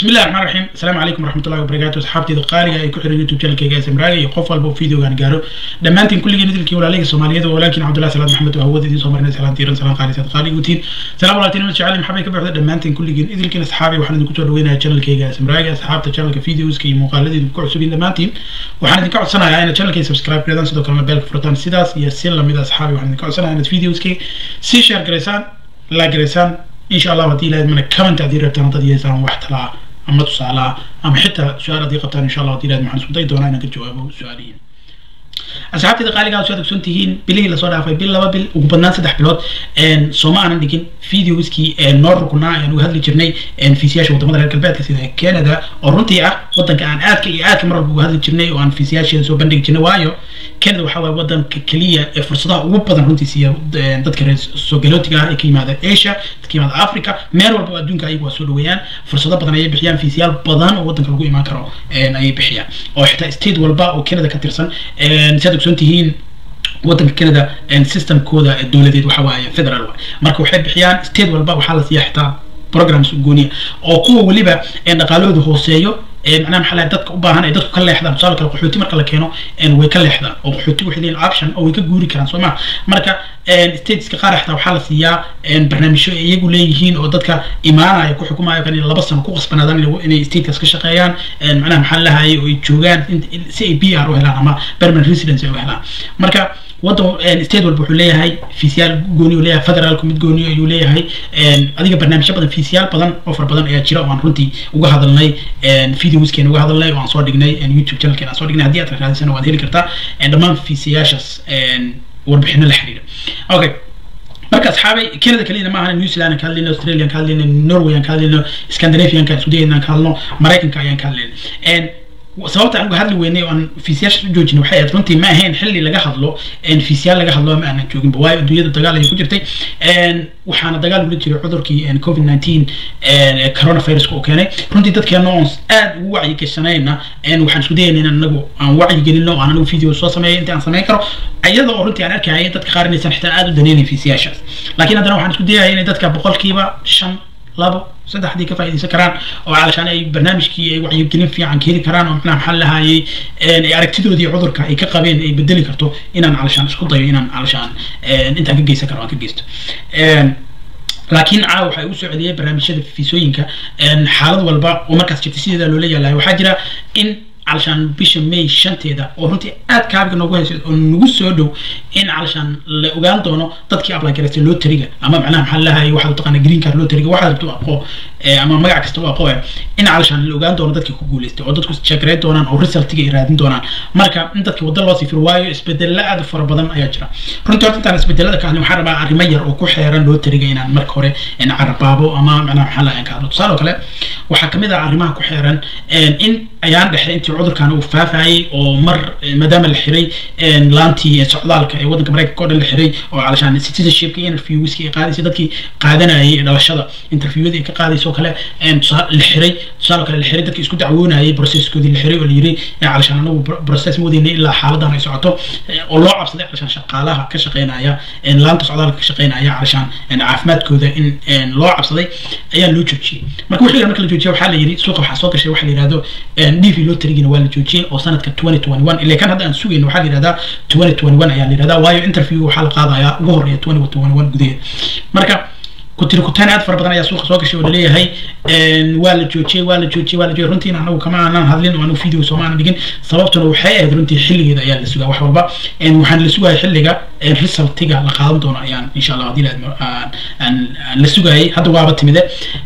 بسم الله الرحمن الرحيم السلام عليكم ورحمة الله وبركاته أصحابتي دقالي أي كحر يوتيوب channel كيجا سمراجي يقف البو فيديو كان جارو دمانتين كل جنود الكي ولا ليك سومالية ولكن عبد الله سلام محمد وهو ذي سومرنا سلام تيرن سلام قاري سلام قاري وتين سلام الله تيرن شعالي محبي كبر دمانتين كل جنود الكي أصحابي وحنا نكتب وين channel كيجا سمراجي أصحابته channel كفيديوز كي مقالدي بكل سبيل دمانتين وحنا نكتب سنة يعني channel كي سبسكرايب كذا نسدو كلام بالك فرطان سيداس يسير لمدة أصحابي وحنا نكتب سنة يعني فيديوز كي سي شير جريسان لا جريسان إن شاء الله ودي لازم كمان تعديل ربطان تدي يسان واحتلا ama tusaalaha ama xitaa su-aal haddii qabtaan insha allah dilaad maxaan isku dayi doonaa inaan ka jawaabo su-aalihiin asxaabtayda qaaligaa soo adagsoon tihiin bilihii lasoo dhaafay bil laba bil ugu badnaan saddex bilood sooma aanan dhigin videoskii noo rukunaa ayaan uga hadli jirnay fiisiyaasha wadamada reer galbeedka sida canada oo runtii ah wadanka aan aadka iyo aadka mar walba uga hadli jirnay oo aan fiisiyaasheeda soo bandhigi jirnay waayo canada waxaa waaye wadanka keliya ee fursadaha ugu badan runtii siiya dadka reer soo galootiga ah ee ka yimaada asia dadka yimaada africa meel walba oo adduunka ayagu waa soo dhaweeyaan fursado badan ayay bixiyaan fiisiyaal badan oo wadanka lagu imaan karo ayay bixiyaan oo xitaa state walba oo canada ka tirsan saad ogsoon tihiin wadanka canada systemkooda dowladeed waxa waaye federal waay marka waxay bixiyaan state walba waxaa la siiya xitaa programs gooniya oo kuwa weliba dhaqaalahooda hooseeyo macnaha maxaa lahay dadka u baahan ay dadku ka leexdaan tusaale kale qaxooti marka la keeno way ka leexdaan oo qaxooti waxay leeyihin option oo way ka guuri karaan soo ma marka stateska qaar xitaa waxaa la siiyaa barnaamijyo ay iyagu leeyihiin oo dadka imaanaya ku xukumayo kan laba sano ku qasbanaadaan inay statekaas ka shaqeeyaan macnaha maxaa lahayay oo ay joogaan si ay b r u helaan ama permanent residence ay u helaan marka wadan state walba wuxuu leeyahay fiisiyaal gooni uu leeyahay federaalku mid gooni ayuu leeyahay adiga barnaamijyo badan fiisiyaal badan oo far badan ayaa jira oo aan runtii uga hadalnay videoskeena uga hadalnay oo aan soo dhignay youtube channelkeena aan soo dhignay haddii aad raadisana waad heli kartaa dhammaan fiisiyaashaas warbixino la xiriira okay marka asxaabay canada keliyana ma ahan new zealand ka hadlayno australia ka hadlayno norway aan ka hadlayno scandinavian ka isudayna ka hadlayno maraykanka ayaan ka hadlayno sababta aan uga hadli weynay oo aan fiisiyaasha u joojinay waxay ahayd runtii ma ahayn xilli laga hadlo fiisiyaal laga hadlo ma aanan jooginba waayo adduunyada dagaal ayay ku jirtay waxaana dagaal ula jiray cudurkii covid nineteen coronaviruska uu keenay runtii dadkeena oon aad ugu wacyi gashanayna waxaan isku dayayna in anagu aan wacyi gelino aan anagu video soo sameeyo inta aan samayn karo iyada oo runtii aan arkaya dadka qaar inaysan xitaa aad u daneynayn fiisiyaashaas laakiin haddana waxaan isku dayaya inay dadka boqolkiiba shan labo saddex haddii ka faa'iidaysan karaan oo calashaan ay barnaamijkii ay wacyigelin fiican ka heli karaan oo macnaha maxaa lahaayey ay aragtidoodii cudurka ay ka qabeen ay bedeli karto inaan calashaan isku dayo inaan calashaan intaan ka geysan karo aan ka geysto laakiin caawa waxay u soo celiyay barnaamijyada fiisooyinka xaalad walba oo markaas jirta sideeda loola yaalayo waxaa jira in علشان بيش ماي شنتيدا oo runtii aad kaabiga noogu hayso oo nagu soo dhow in علشان la ogaan doono dadkii apply gareystay lotteriga ama macnaha maxaa lahaay waxa uu taqaana green card lotteriga waxa rabto aqo ama magac kasta oo aqo in علشان la ogaan doono dadkii ku guuleystay oo dadku checkray doonaan oo resultiga ay raadin doonaan marka in dadkii wadda loo sifir waayo isbedello aad u fara badan ayaa jira runtii horta intaan isbedelada ka hadlin waxaan rabaa arrimo yar oo ku xeeran lotteriga inaan marka hore carabaabo ama macnaha maxaa lahaay ka hadlo tusaale kale waxaa kamid ah arrimaha ku xeeran in ayaan dhexe intii cudurkan uu faafayay oo mar maadaama la xiray laantii socdaalka ee wadanka maraykanka oo dhan la xiray oo calashaan citizenshipka interviewska ay qaadaysa dadkii qaadanayay dhalashada interviewada ay ka qaadaysa oo kale la xiray tusaale kale la xiray dadkii isku dacwoonayay processkoodii la xiray oo la yiri calashaan anagu process ma wadayna ilaa xaaladan ay socoto oo loo cabsaday calashaan shaqaalaha ka shaqeynaya laanta socdaalka ka shaqeynaya calashaan caafimaadkooda in loo cabsaday ayaa loo joojiyey marka wixii marka la joojiya waxaa la yiri suuqa waxaa soo gashay waxa la yihahdo dv lotterigina waa la joojiyey oo sanadka twenty twenty one ilaa kan hadda aan sugayno waxaa la yihahdaa twenty twenty one ayaa la yihahdaa waayo interview waxaa la qaadayaa ugu horeeya twenty twenty one gudaheed marka kutiri kutaan aad fara badan ayaa suuqa soo gashay oo laleeyahay waa la joojiyey waa la joojiyey waa la joojiyey runtiina anagu kama aanan hadlin oo anagu video sooma aanan dhigin sababtuna waxay ahayd runtii xilligeeda ayaa la sugaa wax walba waxaan la sugaya xilliga resultiga la qaadan doono ayaan insha allah haddii aan la sugayay hadda waaba timide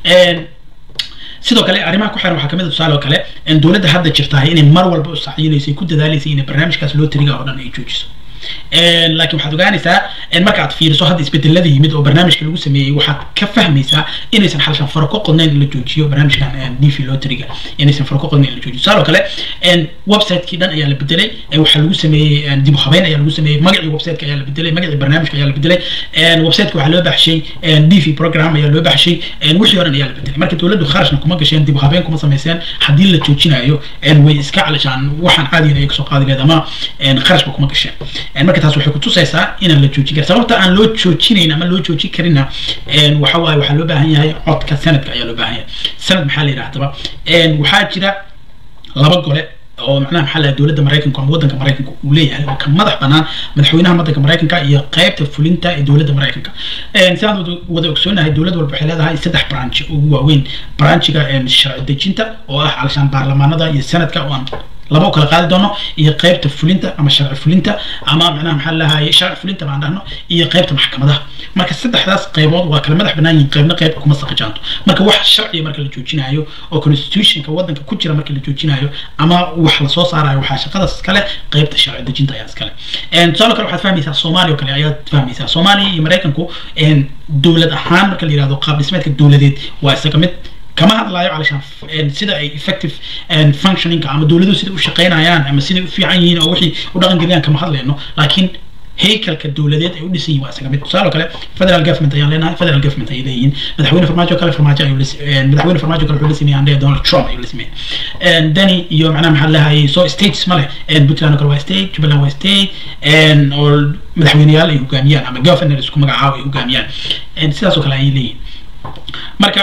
sidoo kale arrimaha ku xiran waxaa kamid a tusaale oo kale dowladda hadda jirtahay inay mar walba u saxyinaysay ku dadaalaysay inay barnaamijkaas lotteriga oo dhan ay joojiso laakiin waxaad ogaanaysaa marka aad fiiriso hadda isbedelada yimid oo barnaamijka lagu sameeyey waxaad ka fahmaysaa inaysan xalshan faro ka qodnayn in la joojiyo barnaamijkan dv lotteriga inaysan faro ka qodnayn in la joojiyo tusaale oo kale website-kii dhan ayaa la bedelay waxaa lagu sameeyey dib u habeyn ayaa lagu sameeyey magacii website-ka ayaa la bedelay magacii barnaamijka ayaa la bedelay website-ka waxaa loo baxshay dv program ayaa loo baxshay wixii o dhan ayaa la bedelay marka dowladdu kharashna kuma gasheen dib u habeen kuma samayseen haddii la joojinayo way iska calashaan waxaan caadiyan ay kasoo qaadi leed ama kharashba kuma gasheen marka taas waxay kutusaysaa inaan la joojin karin sababta aan loo joojinayn ama loo joojin karina waxa waaye waxaa loo baahan yahay codka sanadka ayaa loo baahan yahay sanad maxaa la yidhahdaba waxaa jira laba gole oo macnaha maxaa laha dowladda maraykanka ama waddanka maraykanka uu leeyahay oo ka madax banaan madaxweynaha waddanka maraykanka iyo qaybta fulinta ee dowladda maraykanka sidaan wada ogsoonahay dowlad walba waxay leedahay saddex branch ugu waaweyn branchiga sharci dejinta oo ah calashaan baarlamaanada iyo sanadka oo aan laba u kala qaadi doono iyo qaybta fulinta ama sharci fulinta ama macnaha maxaa lahaye sharci fulinta baan dhahno iyo qaybta maxkamadaha marka saddexdaas qaybood waa kala madax banaan yihiin qaybna qayb kuma saqajaanto marka wax sharciga marka la joojinayo oo constitutionka waddanka ku jira marka la joojinayo ama wax lasoo saarayo waxaa shaqadaas iskale qaybta sharci dejinta ayaa iskale tusaale kale waxaad fahmaysaa soomaaliya oo kale ayaad fahmaysaa soomaaliya iyo maraykanku dowlad ahaan marka la yihahdo qaab dhismeedka dowladeed waa isaga mid kama hadlayo calashaan sida ay effective functioningka ama dowladuhu sida u shaqaynayaan ama siday u fiican yihiin oo wixii u dhaqan geliyaan kama hadlayno laakiin haykalka dowladeed ay u dhisan yihin waa isaga mid tusaale kale federal government ayaan leenahay federal government ayay leeyihiin madaxweyne farmaajo kale farmaajo ayuu madaxweyne farmaajo kale wuxuu la sameeyay andhaya donald trump ayuu la sameeyay dani iyo macnaha maxaa lahayay so states ma leh puntland oo kale waa state jubbaland waa state oo madaxweyneyaal ay hogaamiyaan ama governor isku magacaabo ay hogaamiyaan sidaas oo kale ayay leeyihin marka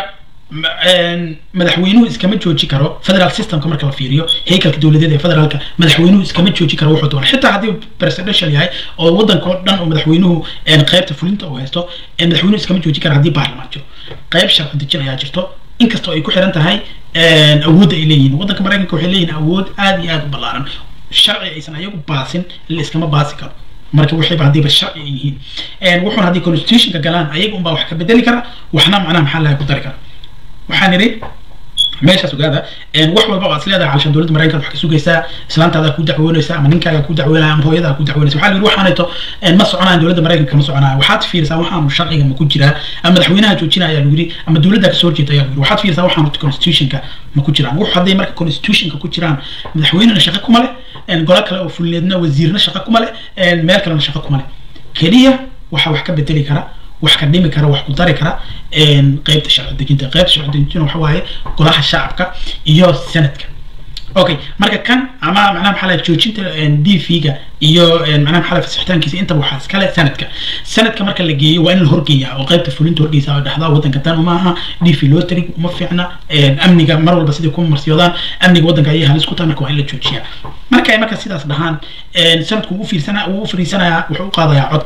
madaxweynuhu iskama jooji karo federal systemka marka la fiiriyo haykalka dowladeed ee federaalka madaxweynuhu iskama jooji karo wuxuu doona xitaa haddii presidential yahay oo waddanka oo dhan oo madaxweynuhu qaybta fulinta uu haysto madaxweynuhu iskama jooji karo haddii baarlamaan jiro qayb sharci dejin ayaa jirto inkastoo ay ku xiran tahay awoodda ay leeyihiin waddanka maraykanka waxay leeyihin awood aad iyo aad u ballaaran sharci aysan ayagu baasin la iskama baasi karo marka waxayba haddiiba sharci ay yihiin wuxuuna haddii constitutionka galaan ayaga unbaa wax ka bedeli kara waxna macnaha maxaa lahay ku dari kara waxaan idhi meeshaas ogaada wax walba oo aad leedahay calashaan dowladda maraykanka wax ka sugaysaa islaantaada ku dacwoonaysa ama ninkaaga ku dacwoonaya ama hooyada ku dacwoonaysa waxaa la yidhi waxaanayto ma soconaan dowladda maraykanka ma soconaayo waxaad fiirisaa waxaanu sharciga ma ku jiraa ama madaxweynaha joojinaya ayaa lagu yidhi ama dowladda kasoo horjeeda ayaa lagu yidhi waxaad fiirisaa waxaanu constitutionka ma ku jiraan wux hadday marka constitutionka ku jiraan madaxweynena shaqo kuma leh golo kale oo fulineedna wasiirna shaqo kuma leh meel kalena shaqo kuma leh keliya waxaa wax ka bedeli kara wax ka dhimi kara wax ku dari kara qaybta sharci dejinta qaybta sharci dejinta waxa waaye golaha shacabka iyo sanadka okay marka kan ama macnaha maxaa lahay joojinta d v-ga iyo macnaha maxaa lahay fasixitaankiisa intaba waxaa iskale sanadka sanadka marka la geeyo waa in la horgeeyaa oo qaybta fulinta horgeysa oo dhexdaa waddanka dan uma aha d v loo tarig uma fiicna amniga mar walba siday kuma marsiyoodaan amniga waddanka ayay halis ku tahay marka waa in la joojiyaa marka ay marka sidaas dhahaan sanadku uu fiirsana uu u fariisanayaa wuxuu u qaadayaa cod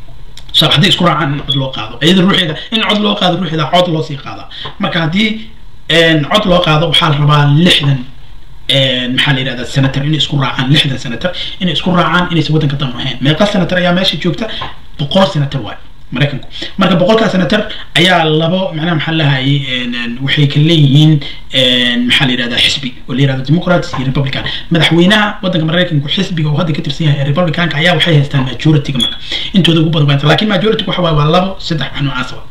hadday isku raacaan in cod loo qaado iyada ruuxeeda in cod loo qaado ruuxeeda cod loo sii qaada marka haddii cod loo qaado waxaa la rabaa lixdan maxaa la yidhahdaa senator inay isku raacaan lixdan senator inay isku raacaan inaysan waddanka dan ahayn meeqa senator ayaa meesha joogta boqol senator waay maraykanku marka boqolkaa senator ayaa labo macnaha maxaa lahayay waxay ka leeyihiin maxaa la yidhahdaa xisbi oo la yidhahdo democrats iyo republican madaxweynaha waddanka maraykanku xisbiga oo hadda ka tirsan yahay ee republicanka ayaa waxay haystaan majority-ga marka intooda ugu badan baa laakiin majority waxa waaye waa labo saddex wax noocaas wa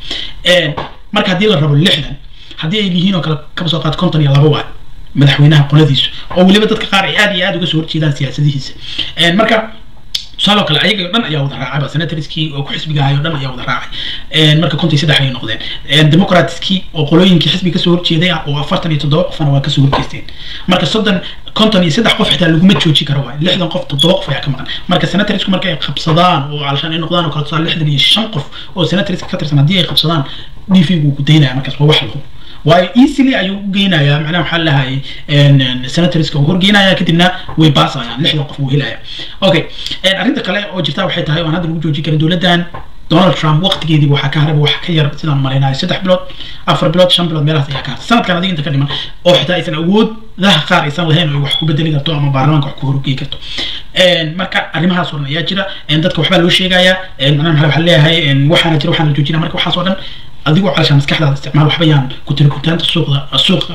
marka haddii la rabo lixdan haddii ay yihiin oo kale kaba soo qaad konton iyo labo waay madaxweynaha qoladiisu oo weliba dadka qaar ay aad iyo aad uga soo horjeedaan siyaasadihiisa marka tusaale kale ayaga dhan ayaa wada raacay senatorskii oo ku xisbiga ahay oo dhan ayaa wada raacay marka konton iyo saddex ayay noqdeen democratskii oo qolooyinkii xisbiga kasoo horjeeday oo afartan iyo toddoba qofna waa kasoo horjeesteen marka soddon konton iyo saddex qof xitaa laguma jooji karo waay lixdan qof toddoba qof ayaa ka maqan marka senatorsku marka ay qabsadaan oo calashaan ay noqdaan oo kale tusaale lixdan iyo shan qof oo senatorska ka tirsan haddii ay qabsadaan d v gu ku daynaya markaas waa wax lahubo waayo easily ayuu u geynayaa macnaha maxaa lahayay senatorska uu horgeynaya kadibna way baasayaan lixdan qof uu helaya okay arrinta kale oo jirta waxay tahay aan hadda lagu joojin karin dowladdan donald trump waqtigeedii waxaa ka haraba wax ka yar sidaan malaynayo saddex bilood afar bilood shan bilood meelahaas ayaa ka hartay sanadkan adiga inta ka dhiman oo xitaa aysan awoodaha qaar aysan lahayn oo wax ku bedeli karto ama baarlamaanka wax ku horgeyi karto marka arrimahaas oo dhan ayaa jira dadka waxbaa loo sheegayaa macnaha maxaa waxaa leeyahay waxaana jira waxaana la joojinaya marka waxaas oo dhan adigoo calashaan maskaxdaada isticmaal waxba yaan ku tiri kutaanta suuqda suuqa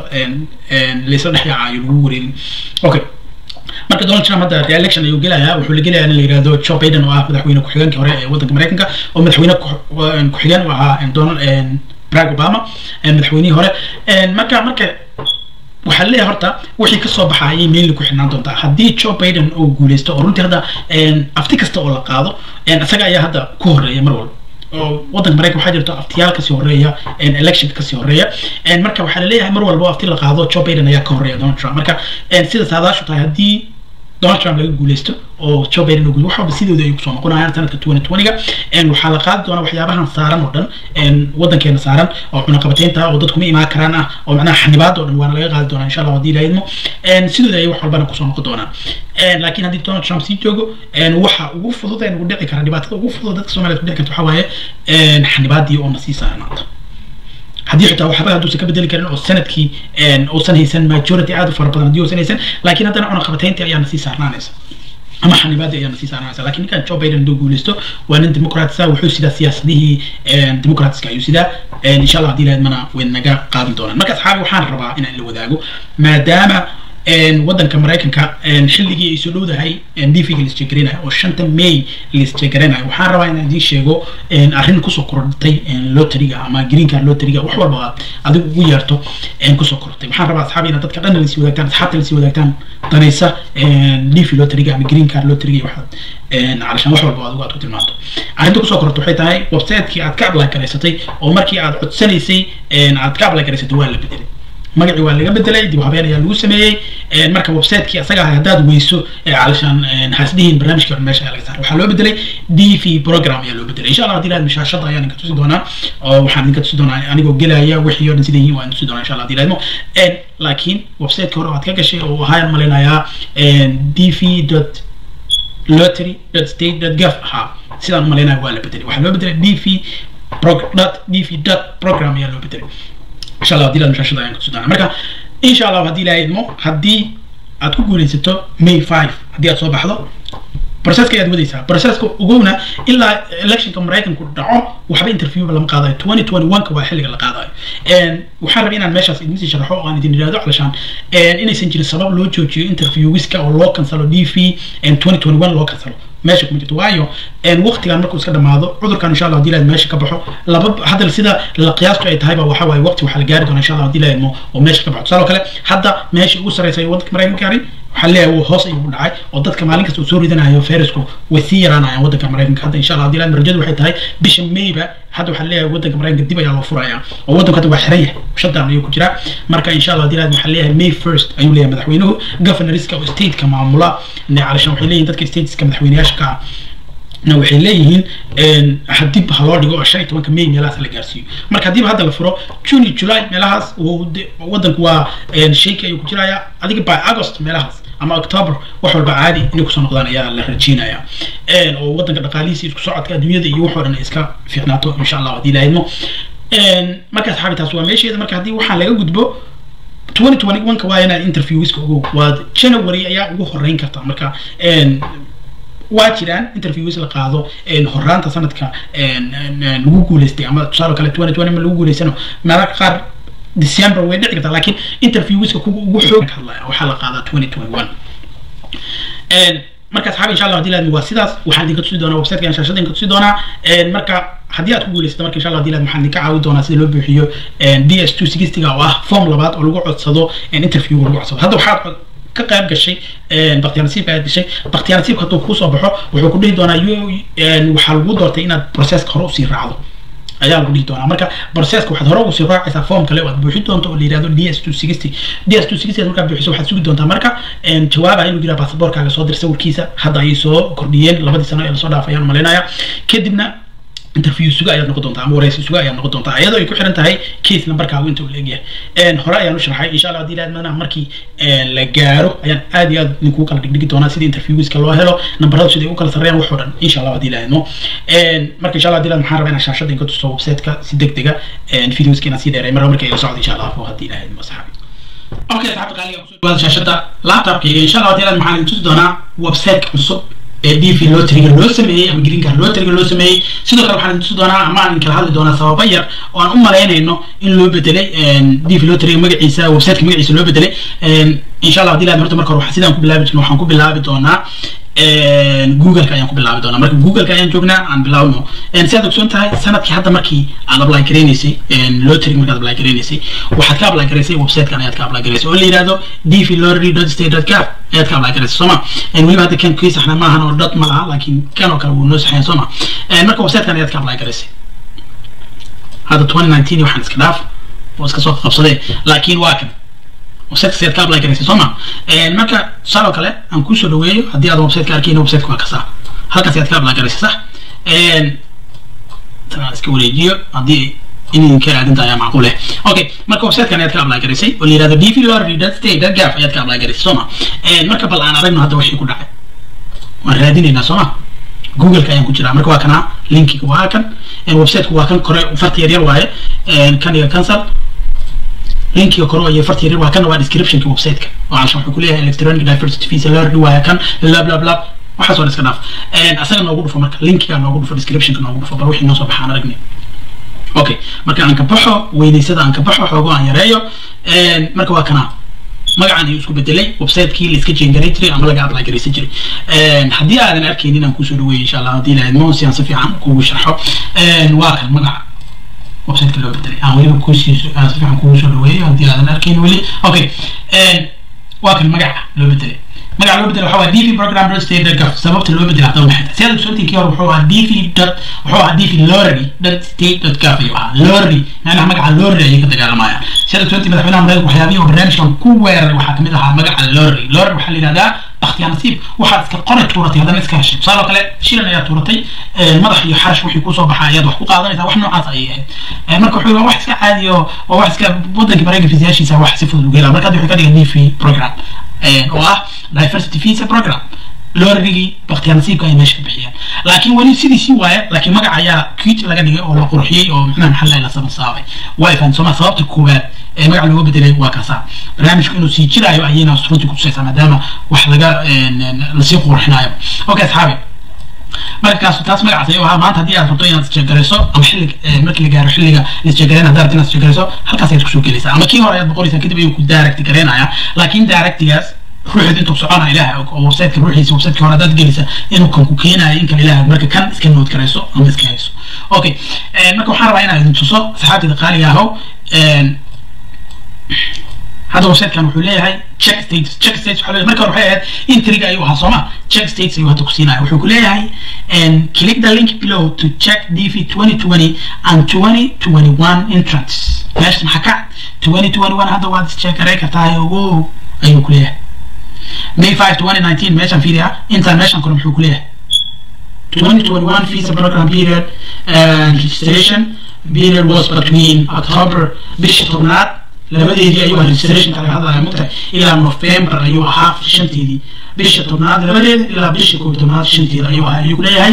laysla dhex yaacayo lagu wareerin okay marka donald trump hadda re-election ayuu gelayaa wuxuu la gelayaa in la yihahdo joe biden oo ah madaxweyne ku-xigeenkii hore ee waddanka maraykanka oo madaxweyne ku-xigeen u ahaa donald barack obama madaxweynihii hore marka marka waxaa leeyahay horta wixii kasoo baxa ayay mainly ku xirnaan doontaa haddii joe biden uu guuleysto oo runtii hadda afti kasta oo la qaado isaga ayaa hadda ku horeeya mar walba oo waddanka maraykan waxaa jirto aftiyaal kasii horeeya election kasii horeeya marka waxaa laleeyahay mar walba afti la qaado joe biden ayaa ka horeeya donald trump marka sida saadaashu tahay haddii donald trump laga guuleysto oo joe biden uu wax walba sidooda ay kusoo noqonayaan sanadka twenty twenty-ga waxaa la qaadi doonaa waxyaabahan saaran oo dhan wadankeena saaran oo cunaqabateynta oo dadku ma imaan karaan ah oo macnaha xanibaad oo dhan waana laga qaadi doonaa insha allah haddii ilaahidmo sidooda ay wax walbana kusoo noqon doonaan laakiin haddii donald trump sii joogo waxa ugu fudud ee nagu dhici kara dhibaatada ugu fudud dadka soomaliya ku dhici karta waxaa waaye xanibaadii oo na sii saarnaata haddii xitaa waxba hadduusan ka bedeli karin oo sanadkii uusan haysan majority aad u fara badan haddii uusan haysan laakiin haddana cunaqabateyntii ayaa nasii saarnaanaysa ama xanibaadii ayaa nasii saarnaanaysa laakiin ninkan joe biden hadduu guuleysto waa nin dimucratisa wuxuu sidaa siyaasadihii dimucratska ayuu sidaa insha allah haddii lahayd mana way naga qaadan doonaan marka asxaabi waxaan rabaa inaan la wadaago maadaama wadanka maraykanka xilligii ay soo dhowdahay dvga laisjegarinayo oo shanta may laisjegarinayo waxaan rabaa inaan idiin sheego arrin kusoo kordhatay loteriga ama green card loteriga wax walba aad adigu ugu yeerto kusoo kordhatay waxaan rabaa asxaabi inaad dadka dhan lasii wadaagtaan asxaabta lasii wadaagtaan danaysa dv loteriga ama green card loteriga waxaad calashaan wax walba adigu aad ku tilmaanto arrinta kusoo kordhatay waxay tahay websiteki aad ka apply garaysatay oo markii aad codsanaysay aad ka apply garaysatay waa la bedelay magacii waa laga bedelay dib habeen ayaa lagu sameeyey marka websiteki asaga ah haddaad weyso calashaan hasdihiin barnaamijkii hore meesha ayaa laga saaray waxaa loo bedelay d v program ayaa loo bedelay insha allah haddii lahayd mashaashada ayaan idinka tusi doonaa oo waxaan idinka tusi doonaa anigoo gelaya wixii oo dhan sida yihiin waan tusi doonaa insha allah haddii lahadmo laakiin websiteki hore waad ka gashay oo ahaan malaynayaa d v dot lottery dot state dot gov ahaa sidaan u malaynaya waa la bedelay waxaa loo bedelay d v dot d v dot program ayaa loo bedelay insha allah hadii la mashashada ayaan kutusi doonaa marka insha allah haddii la idmo haddii aad ku guuleysato may five haddii aad soo baxdo processka ayaad wadaysaa processka ugowna ilaa electionka maraykanku dhaco waxba interviewba lama qaadayo twenty twenty one ka waa xilliga la qaadayo waxaan rabay inaan meeshaas idin sii sharaxo oo aan idin idhaahdo calashaan inaysan jirin sabab loo joojiyo interviewiska oo loo kansalo d v twenty twenty one loo kansalo meesha kuma jirto waayo waqtigan markuu iska dhamaado cudurkan insha allah hadii lahayd meesha ka baxo laba hadda sida la qiyaastu ay tahayba waxa waaye waqti waxaa la gaari doona insha allah hadii lahayd oo meesha ka baxo tusaale kale hadda meesha ugu sarreysa ee waddanka maraykanka gaari waxaa leeyahay wuu hoos ayuu dhacay oo dadka maalin kasta uu soo ridanayo fayrasku way sii yaraanayaan waddanka maraykanka hadda insha allah hadii lahayd rajadu waxay tahay bisha mayba hadda waxaa leeyahay waddanka maraykanka dib ayaa loo furaya oo waddanku hadda waa xiran yahay shutdown ayuu ku jiraa marka insha allah hadii lahayd waxaa leeyahay may first ayuu leeyahay madaxweynuhu governorska oo stateka maamula calashan waxay leeyihin dadka stateska madaxweyneyaasha ka ah na waxay leeyihiin hadib ha loo dhigo oo shan iyo tobanka may meelahaas la gaarsiiyo marka haddiiba hadda la furo june july meelahaas waddanku waa shayki ayuu ku jiraya adiga by august meelahaas ama october wax walba caadi inay kusoo noqdaan ayaa la rajeynaya oo waddanka dhaqaalihiisa isku socodka adduunyada iyo wax oo dhan ay iska fiicnaato insha allah haddii lahaydmo marka asxaabi taas waa meesheeda marka haddii waxaan laga gudbo twenty twenty one ka waa inaad interviewiska ugu waad january ayaa ugu horeyn karta marka waa jiraan interviews la qaado horaanta sanadka lagu guuleystay ama tusaale kale twenty twenty ma lagu guuleysano mararka qaar december way dhici kartaa laakiin interviewska kuwa ugu xoog hadlaya waxaa la qaadaa twenty twenty one marka asxaabi insha allah hadii laadmi waa sidaas waxaan idinka tusi doonaa websiteka shaashada idinka tusi doonaa marka haddii aad ku guuleysata marka insha allah hadii laadmi waxaan idinka caawin doonaa sida loo buuxiyo d s two sixtyga oo ah form labaad oo lagu codsado interview lagu codsado hadda waxaad ka qayb gashay baktiyaa nasiibka aad gashay baktiyaa nasiibka hadduu kusoo baxo wuxuu ku dhihi doonaa waxaa lagu doortay inaad processka hore usii raacdo ayaa lagu dhihi doonaa marka processka waxaad hore usii raacaysaa form kale oo aad buuxin doonto oo la yihahdo d s two sixty d s two sixty markaad buuxiso waxaad sugi doontaa marka jawaaba inuu jiraa baasaboorkaaga soo dir sawirkiisa hadda ayay soo kordhiyeen labadii sano ee lasoo dhaafay ayaan umalaynaya kadibna interview suga ayaad noqon doontaa ama wareysi suga ayaad noqon doontaa iyadoo ay ku xiran tahay case numberkaagu inta uu leegyahay hore ayaan u sharxay insha allah hadii laadmana markii la gaaro ayaan aad iyo aad idinku kala dhigdhigi doonaa sida interviewska loo helo numberadu siday u kala sarreeyaan wax oo dhan insha allah hadii laadmo marka insha allah hadii laad maxaan rabaa inaan shaashada inka tuso websiteka si deg dega videoska inaan sii dheeray marka marka ila socdo insha allah hadii laadmo asxaabi okay asxaabta qaaliga kusoo dhawaada shaashada laptopkayga insha allah hadii laad maxaan idin tusi doonaa websiteka cusub ee d v loteriga loo sameeyey ama green card loteriga loo sameeyey sidoo kale waxaan tusi doonaa ama aan kala hadli doonaa sababa yar oo aan u malaynayno in loo bedelay d v loteriga magaciisa websiteka magaciisa loo bedelay insha allah hadii laad horta marka hore sidaan ku bilaabi jirno waxaan ku bilaabi doonaa googleka ayaan ku bilaabi doonaa marka googleka ayaan joognaa aan bilaabno si aad ogsoon tahay sanadkii hadda markii aad apply gareynaysay loteriga markaad apply gareynaysay waxaad ka apply garaysay websitekan ayaad ka apply garaysay oo la yihahdo dv lottery dot state dot gov ayaad ka apply garaysay sooma weliba hadda kan kii saxna maahan oo dot ma laha laakiin kan oo kale wuu noo saxayan sooma marka websitekan ayaad ka apply garaysay hadda twenty nineteen waxaan iska dhaaf oo iska soo qabsaday laakiin waa kan websiteka sidaad ka apply garaysay soo ma marka tusaale oo kale aan kusoo dhaweeyo haddii aad websiteka arkayna websiteka waa kasaa halkaas ayaad ka apply garaysay sax tanaan iska wareejiyo haddii inidinka raadinta ayaa macquul eh okay marka websitekan ayaad ka apply garaysay oo la yihahdo dv lorry dot state dot gaf ayaad ka apply garaysay soo ma marka bal aan aragno hadda wixii ku dhacay waan raadinaynaa soo ma googleka ayaan ku jiraa marka waa kana linkiga waa kan websiteku waa kan kore farta yaryar waaye kan iyo cancel linkiga kore iyo farta yaryar waa kan waa descriptionka websiteka oo cashan wuxuu kuleeyahay electronic diversity visa learning waaye kan lab lab lab waxaas waa iska dhaaf asaga noogu dhufo marka linkiga noogu dhufo descriptionka noogu dhufo bal wixii noo soo baxa aan aragnay okay marka aan ka baxo weynaysada aan ka baxo xoogo aan yareeyo marka waa kana magacan ayuu isku bedelay websitekii la iska jengaray jiray ama laga apply garaysan jiray haddii aadan arkaynin aan kusoo dhaweeyo insha allah haddii lahayd monsi aan si fiican kugu sharxo waa kan magaca websiteka loo bedelay aan weliba kusiiso aan si fiican kugu soo dhaweeyo haddii aadan arkaynin weli okay waa kan magaca loo bedelay magaca loo bedela waxaa dv program dot state dot gov sababta loo bedela hadaba maxay tahay sidaad ogsoontihiin hore wuxuu ahaa dv dot wuxuu ahaa dv lorry dot state dot gov ayuu ahaa lorry macnaha magaca lorry ayay ka dagaalamayaan sidaad ogsoontihiin madaxweynaha mareykanka waxyaabihii oo barnaamijkan ku weeraray waxaa kamid ahaa magaca lorry lorry waxaa la yidhahdaa bakhtiyaa nasiib waxaad iska qoray tuuratay haddana iska heshay tusaale oo kale shilan ayaa tuuratay madax iyo xarash wixii kusoo baxa ayaad wax ku qaadanaysaa wax noocaas ayay ahayd marka wuxuu wax iska caadi oo oo wax iska waddanka mareykanka fiisayaashiisa wax si fudud uga helaa marka hadda wuxuu ka dhigay dv program oo ah diversity visa program lorrigii bakhtiyaa nasiibka ay meesha ka bixiyaan laakiin weli sidiisii waaye laakiin magaca ayaa kit laga dhigay oo la qurxiyey oo macnaha maxaa la sabansaabay waa ifaan sooma sababta koowaad ee magaca looga bedelay waa kaasa barnaamijku inuu sii jiraayo ayayna runtii kutusaysaa maadaama wax laga lasii qurxinayo okay asxaabi markaas taas magacaas ayuu ahaa maanta haddii aad rabto inaad isjeegarayso ama xilli markii la gaaro xilliga isjeegarayn haddaad inaad isjeegarayso halkaas ayaad kusoo gelaysaa ama kii hore ayaad boqoraysaa kadib ayuu ku direct garaynaya laakiin directigaas ruuxeed intuu socona ilaah og oo websiteka ruuxiisa websiteka hore haddaad gelisa inuu kan ku keenayo in kale ilaah og marka kan iska nood garayso ama iska hayso okay marka waxaan rabaa inaan idin tuso saxaabtida qaaliga ahow hadda websitekan wuxuu leeyahay check states check states waxaa leeyahay marka hore waxay ahayd intriga ayuu ahaa sooma check states ayuu hadda ku siinaya wuxuu ku leeyahay click the link below to check dv 2020 and 2021 entrance meesha maxaa ka 2021 hadda waad isjeekaray kartaa ogo ayuu ku leeyahay May 5 2019 meeshan fiiriya intaan meeshan kore muxuu ku leeyahay 2021 visa program period and registration period was between October bisha tobnaad labadeedii ayuu ahaa registration kalaga hadlaya mugtahay ilaa November ayuu ahaa shanteedii bisha tobnaad labadeeda ilaa bisha koob tobnaad shanteeda ayuu ahaa ayuu ku leeyahay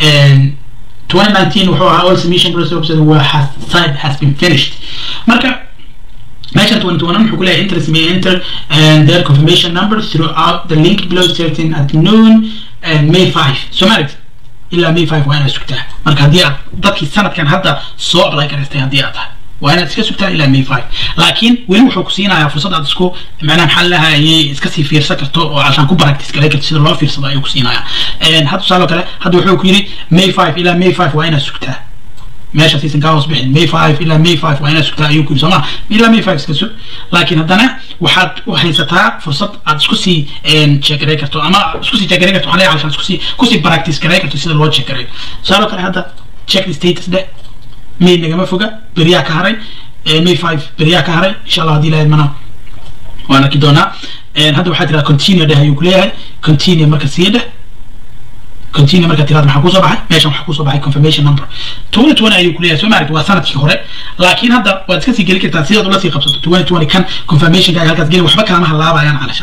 2019 wuxuu ahaa all submission process waa has site has been finished marka meesha 2021 wuxuu ku leeyahay interest may enter and their confirmation numbers throughout the link below certain at noon and May 5 Somalit ilaa May 5 waa inaad sugtaa marka haddii aad dadkii sanadkan hadda soo apply garaystay haddii aad tahay waa inaad iska sugtaa ilaa May 5 laakiin weli wuxuu ku siinayaa fursad aad isku macnaha maxaa lahayay iska sii fiirsan karto oo cashaan ku practice garay karto sida loo fiirsado ayuu ku siinayaa hadda tusaale kale hadda wuxuu ku yidhi May 5 ilaa May 5 waa inaad sugtaa meesha siisan kaa hoos bixin may five ilaa may five waa inaad sugtaa ayuu ku yidhi sooma ilaa may five iska sug laakiin haddana waxaad u haysataa fursad aad isku sii jeegaray karto ama isku sii jeegaray karto waxaa leeyahay isku sii kusii practice garay karto sida loo jeegarayo tusaale kale hadda check the status dhe may nagama foga beriyaa ka haray may five beriyaa ka haray insha allah haddii lahayd mana waan arki doonaa hadda waxaa tiraa continue dheh ayuu ku leeyahay continue marka sii dheh continue marka tiraad maxaa kusoo baxay meeshan waxaa kusoo baxay confirmation number twenty twenty ayuu kuleeyahay soo maaragti waa sanadkii hore laakiin hadda waad iska sii geli kartaa sidaad ula sii qabsato twenty twenty kan confirmationka halkaas geli waxba kaama halaabayaan calashan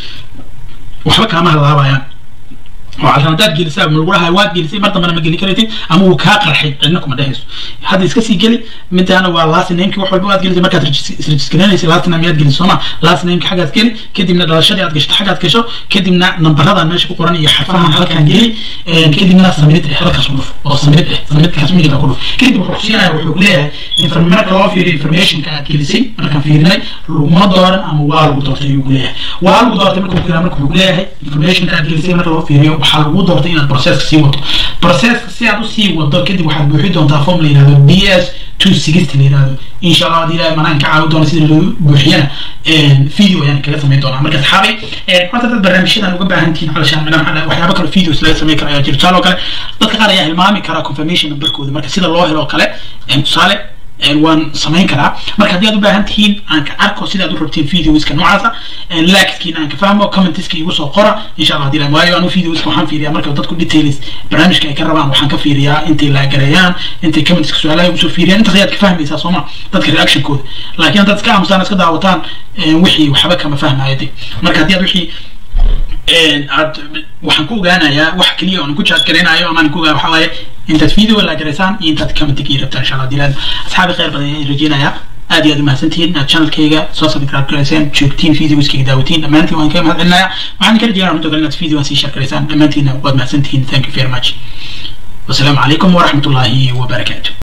waxba kaama halaabayaan oo calashan haddaad gelisaa ma lagu dhahay waad gelisay mar dambana ma geli karaysid ama wuu kaa qarxay cidna kuma dhehayso hadda iska sii geli midaana waa last nameki wax walba waad gelisay markaad isrejiskaraynaysa last name yaad gelisay sooma last nameki xaggaad geli kadibna dhalashadii aad gasho xaggaad gasho kadibna nambaradan meesha ku qoran iyo xarfahan halkaan geli kadibna samid eh halkaas ku dhuf oo samid eh samidkaas midigta ku dhuf kadib wuxuu kusiinaya wuxuu ku leeyahay marka loo fiiriyo informationka aad gelisay markaan fiirinay laguma dooran ama waa lagu doortay ayuu ku leeyahay waa lagu doortay marka ku marka wuxuu ku leeyahay informationka aad gelisay marka loo fiiriyo waxaa lagu doortay inaad processka sii wato processka si aad usii wado kadib waxaad buuxi doontaa form la yihahdo b s two sixty la yihahdo insha allah haddii ilahay manaan ka caawi doona sida loo buuxiyana video ayaan kaga samayn doonaa marka saxaabay horta dad barnaamijyadan uga baahan tihiin calashaan macnaha waxyaaba kale videos laga samayn kara ayaa jira tusaale oo kale dadka qaar ayaa hilmaami karaa confirmation numberkooda marka sida loo helo oo kale tusaale waan samayn karaa marka haddii aad u baahan tihiin aan ka arko sida aad u rabtiin videoska noocaasa likeskiina aan ka fahmo commentiska igu soo qora insha allah hadii waayo anu videoska waxaan fiiriyaa marka dadku details barnaamijka ay ka rabaan waxaan ka fiiriyaa intay laagareeyaan intay commentiska su-aalaha igu soo fiiriyaan intaas ayaad ka fahmaysaa sooma dadka reactionkooda laakiin haddaad iska aamusaan iska daawataan wixii waxba kama fahmayo de marka haddii aad wixii aad waxaan ku ogaanayaa wax keliya oon ku jaad garaynayo amaan ku ogaa waxaa waaye intaad video la garaysaan iyo intaad commentiga ii rabtaan insha allah dilaan asxaabi khayr badan ayaan rajeynayaa aad iyo aad umahadsantihiin inaad channelkayga soo subscribe garayseen joogtiin videoskayga daawatiin dhammaantiin waan kaga mahad celinaya waxaan kala jeedaa runta inaad videoan sii share garaysaan dhammaantiinna waad mahadsantihiin thank you very much wasalaamu calaykum waraxmatullaahi wabarakaatu